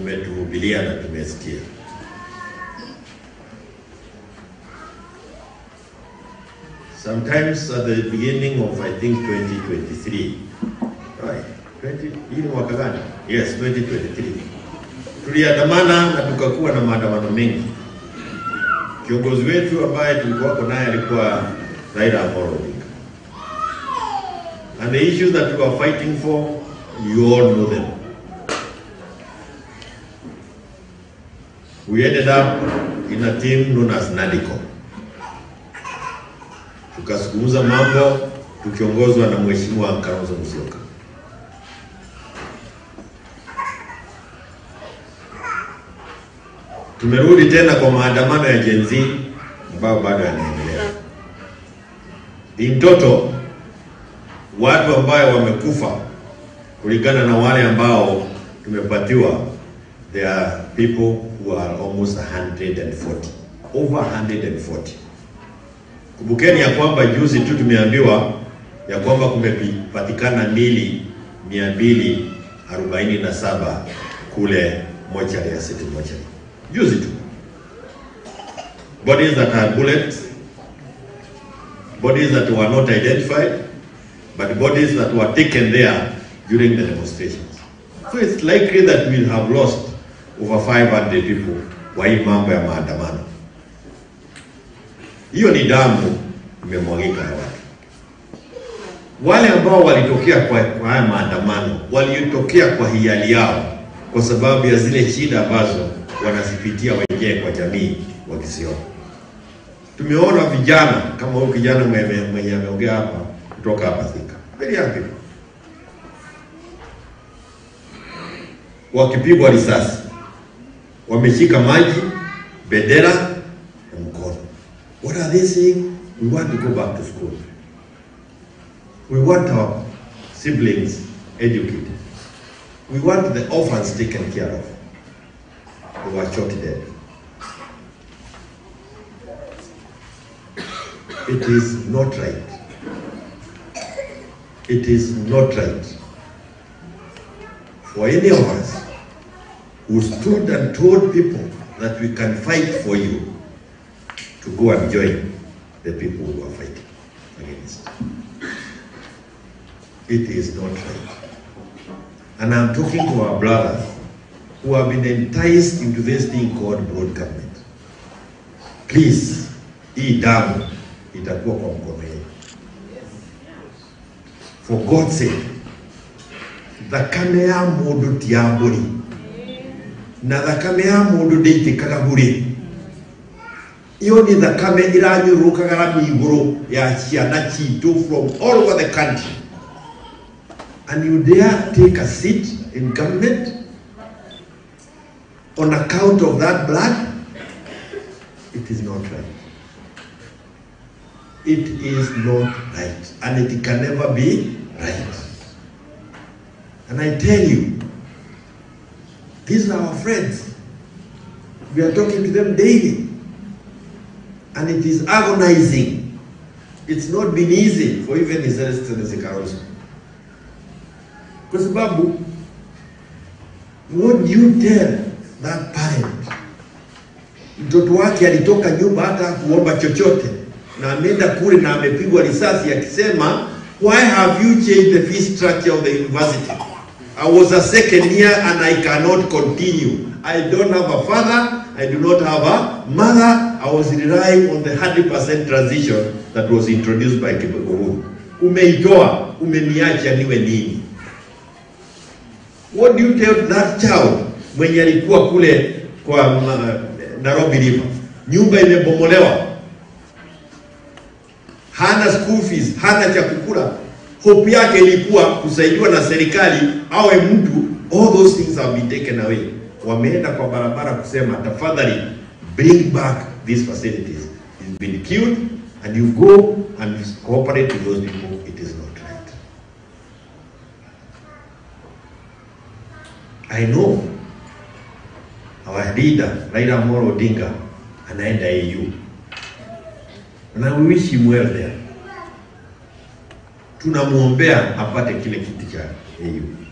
umetuhubiria na tumesikia. Sometimes at the beginning of I think 2023 right 20 hii ni mwaka gani? Yes, 2023 tuliandamana na tukakuwa na maandamano mengi. Kiongozi wetu ambaye tulikuwako naye alikuwa Raila Amolo Odinga. And the issues that we were fighting for, you all know them. We ended up in a team known as NADICO. Tukazungumza mambo tukiongozwa na Mheshimiwa Kalonzo Musyoka. Tumerudi tena kwa maandamano ya Gen Z ambayo bado yanaendelea. In total watu ambayo wamekufa kulingana na wale ambao tumepatiwa, there are people who are almost 140 over 140. Kumbukeni ya kwamba juzi tu tumeambiwa ya kwamba kumepatikana mili 247 kule mochari ya City Mochari juzi tu, bodies that had bullets, bodies that were not identified, but bodies that were taken there during the demonstrations. So it's likely that we'll have lost over 500 people kwa hii mambo ya maandamano. Hiyo ni damu imemwagika ya watu. Wale ambao walitokea kwa, kwa haya maandamano walitokea kwa hiari yao, kwa sababu ya zile shida ambazo wanazipitia wenyewe kwa jamii wakisiona. Tumeona vijana kama huyu kijana mwenye mwenye ameongea hapa kutoka hapa Thika, very young people wakipigwa risasi, wameshika maji, bendera na mkono. What are they saying? We want to go back to school. We want our siblings educated. We want the orphans taken care of. They were shot dead. It is not right. It is not right for any of us who stood and told people that we can fight for you to go and join the people who are fighting against. It is not right. And I'm talking to our brothers who have been enticed into this thing called broad government. Please, hii damu itakuwa kwa mkono yenu. For God's sake, thakame ya mundu ti ya mbũri na thakame ya mundu ndĩitĩkaga mbũri iyo nĩ thakame ĩranyũrũrũkaga rami igũrũ ya ciana citũ from all over the country and you dare take a seat in government on account of that blood it is not right it is not right and it can never be right and I tell you, these are our friends. We are talking to them daily. And it is agonizing. It's not been easy for even His Excellency Kalonzo. Kwa sababu, what do you tell that parent? Mtoto wake alitoka nyumba hata kuomba chochote na ameenda kule na amepigwa risasi akisema, why have you changed the fee structure of the university? I was a second year and I cannot continue. I don't have a father, I do not have a mother. I was relying on the 100% transition that was introduced by Kibogoruni. Umeitoa, umeniacha niwe nini? What do you tell that child mwenye alikuwa kule kwa uh, Nairobi River? Nyumba imebomolewa, hana school fees, hana cha kukula, hope yake ilikuwa kusaidiwa na serikali awe mtu. All those things have been taken away. Wameenda kwa barabara kusema tafadhali, bring back these facilities. It's been killed and you go and cooperate with those people. It is not right. I know our leader Raila Amolo Odinga anaenda AU and I wish him well there tunamwombea apate kile kiti cha AU.